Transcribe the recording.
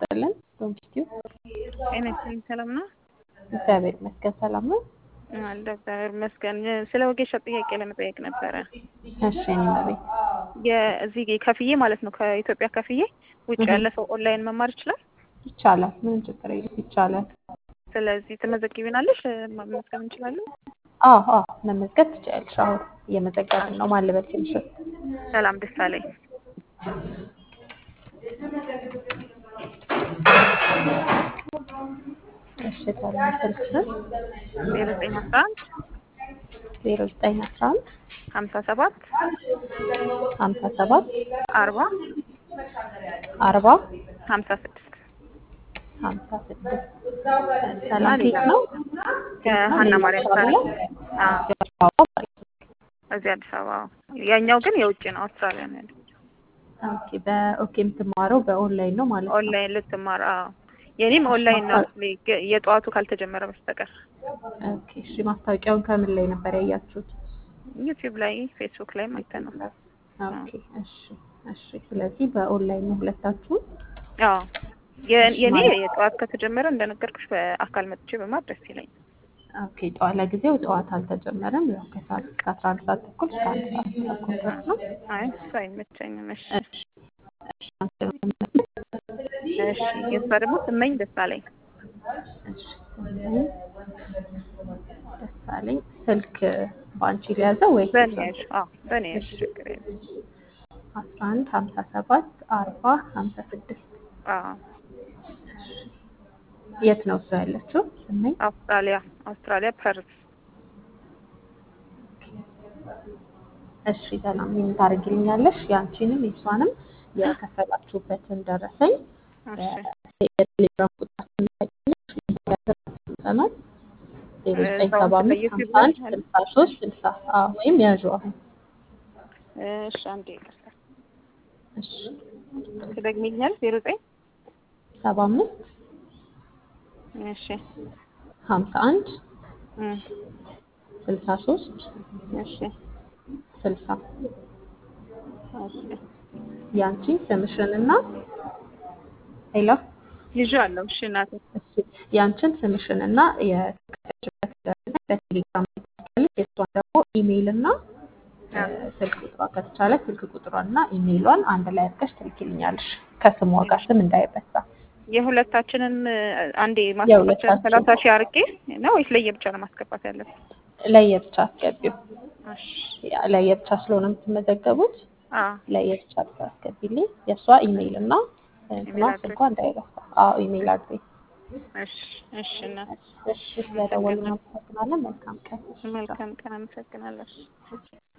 ይስጥልን። ዶንኪቲዩ ጤና ይስጥልኝ። ሰላም ነው? እግዚአብሔር ይመስገን ሰላም ነው። አለ እግዚአብሔር ይመስገን። ስለ ወጌሻ ጥያቄ ለመጠየቅ ነበረ። እሺ እኔ ቤት የዚህ ከፍዬ ማለት ነው ከኢትዮጵያ ከፍዬ ውጭ ያለ ሰው ኦንላይን መማር ይችላል? ይቻላል። ምንም ችግር የለም ይቻላል። ስለዚህ ትመዘግቢናለሽ? መመዝገብ እንችላለን? አዎ አዎ መመዝገብ ትችያለሽ። አሁን እየመዘገብን ነው። ማን ልበል ትንሽ ሰላም ደሳለኝ። እሺ ሰላም ስልክ ስም ዜሮ ዘጠኝ አስራ አንድ ዜሮ ዘጠኝ አስራ አንድ ሀምሳ ሰባት ሀምሳ ሰባት አርባ አርባ ሀምሳ ስድስት ሀምሳ ስድስት ሰላም ኬት ነው? ከሀና ማርያም ሳሪ እዚህ አዲስ አበባ። ያኛው ግን የውጭ ነው፣ አውስትራሊያ ነው ያለው። ኦኬ በኦኬ የምትማረው በኦንላይን ነው ማለት ነው። ኦንላይን ልትማር? አዎ የኔም ኦንላይን ነው የጠዋቱ ካልተጀመረ በስተቀር። ኦኬ እሺ ማስታወቂያውን ከምን ላይ ነበር ያያችሁት? ዩቲዩብ ላይ ፌስቡክ ላይ አይተን ነው። ኦኬ እሺ እሺ። ስለዚህ በኦንላይን ነው ሁለታችሁ? አዎ የኔ የጠዋት ከተጀመረ እንደነገርኩሽ በአካል መጥቼ በማር ደስ ይለኛል። ኦኬ ጠዋት ለጊዜው ጠዋት አልተጀመረም። ያው ከሰዓት እስከ አስራ አንድ ሰዓት ተኩል እስከ አንድ ሰዓት ተኩል ድረስ ነው። አይ እሱ አይመቸኝም። እሺ እሺ እሺ። የእሷ ደግሞ ስመኝ ደሳለኝ። እሺ ስመኝ ደሳለኝ። ስልክ በአንቺ ሊያዘው ወይ በእኔ ያዥ? አዎ በእኔ ያዥ፣ ችግር የለም። አስራ አንድ ሀምሳ ሰባት አርባ ሀምሳ ስድስት አዎ የት ነው እሷ ያለችው? ስመኝ አውስትራሊያ አውስትራሊያ ፐርዝ። እሺ ሰላም ምን ታደርጊልኛለሽ? የአንቺንም የእሷንም የከፈላችሁበትን ደረሰኝ የቴሌግራም ቁጥራችን ታገኛለሽ። ዜሮ ዘጠኝ ሰባ አምስት ሀምሳ አንድ ስልሳ ሶስት ስልሳ ወይም ያዥ አሁን እሺ አንዴ ይቅርታ እሺ ትደግሚልኛል? ዜሮ ዘጠኝ ሰባ አምስት እሺ ሀምሳ አንድ ስልሳ ሶስት እሺ ስልሳ እሺ ያንቺ ስምሽንና ሄሎ ይዤዋለሁ። እሺ እናቴ እሺ ያንቺን ስምሽንና የከፈችበት ደረሰኝ በቴሌግራም ትልካለች። የእሷን ደግሞ ኢሜይል እና ስልክ ቁጥሯ ከተቻለ ስልክ ቁጥሯንና ኢሜይሏን አንድ ላይ አድርገሽ ትልኪልኛለሽ ከስሟ ጋር ስም እንዳይበሳ። የሁለታችንን አንዴ ማስገባት ሰላሳ ሺህ አርቄ ነው ወይስ ለየብቻ ነው ማስገባት ያለብን? ለየብቻ አስገቢው። እሺ ለየብቻ ስለሆነ የምትመዘገቡት አዎ ለየብቻ አስገቢልኝ። የእሷ ኢሜይል እና እንትኗ ስልኳ እንዳይረሳ። አዎ ኢሜይል አድሬስ። እሺ እሺ እናት እሺ ስለደወልን አመሰግናለን። መልካም ቀን። መልካም ቀን። አመሰግናለሁ።